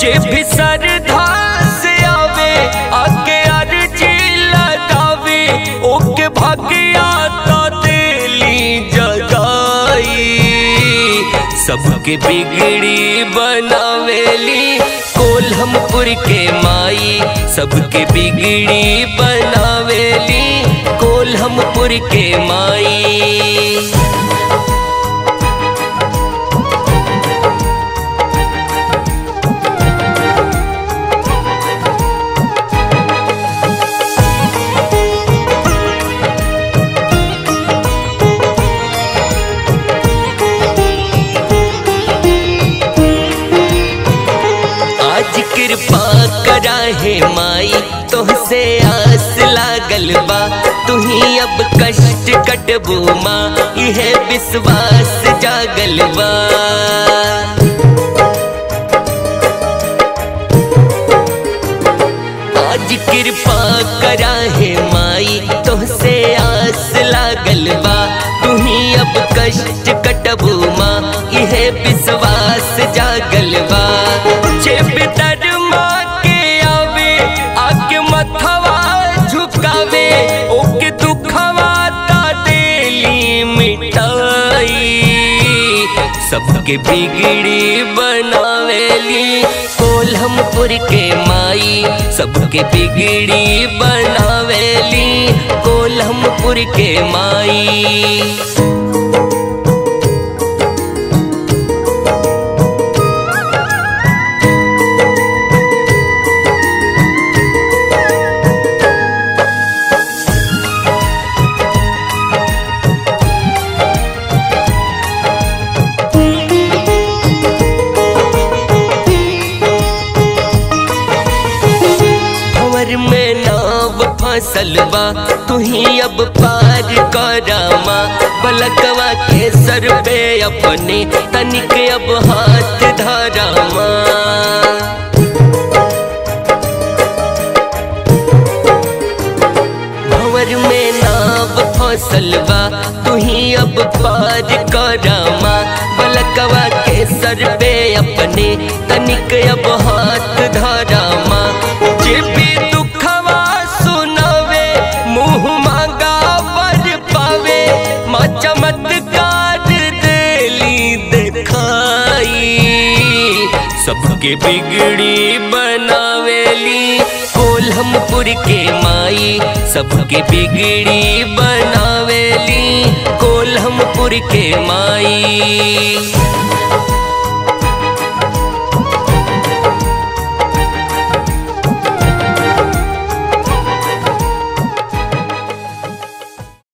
जे भी सरधा से आवे आके अर्जी लगावे ओके भाग्या तो दिली जगाई सबके बिगड़ी बनावेली कोल्हमपुर के माई सबके बिगड़ी बनावेली कोल्हमपुर के माई आज कृपा करा है माई तोहसे आस लागल बा तुही अब कष्ट कटबू माँ यह विश्वास जागल बा आज कृपा करा है माई तोहसे आस लागल बा तुही अब कष्ट कटबू माँ यह विश्वास जागल बा जे पितर माँ के आवे आके मथवा झुकावे ओके दुखवा ता देली मिटाई सबके बिगड़ी बनावेली कोल्हमपुर के माई सबके बिगड़ी बनावेली कोल्हमपुर के माई भंवर में नाव फसल बा तुही अब पार करामा बलकवा के सर पे अपने तनिक अब हाथ धरामा भंवर में नाव फसल बा तुही अब पार करामा बलकवा के सर पे अपने तनिक अब हाथ धरामा जे भी दुखवा सुनावे मुंह मांगा बर पावे माँ चमत्कार देली दिखाई सबके बिगड़ी बनावेली कोल्हमपुर के माई सबके बिगड़ी बनावेली कोल्हमपुर के माई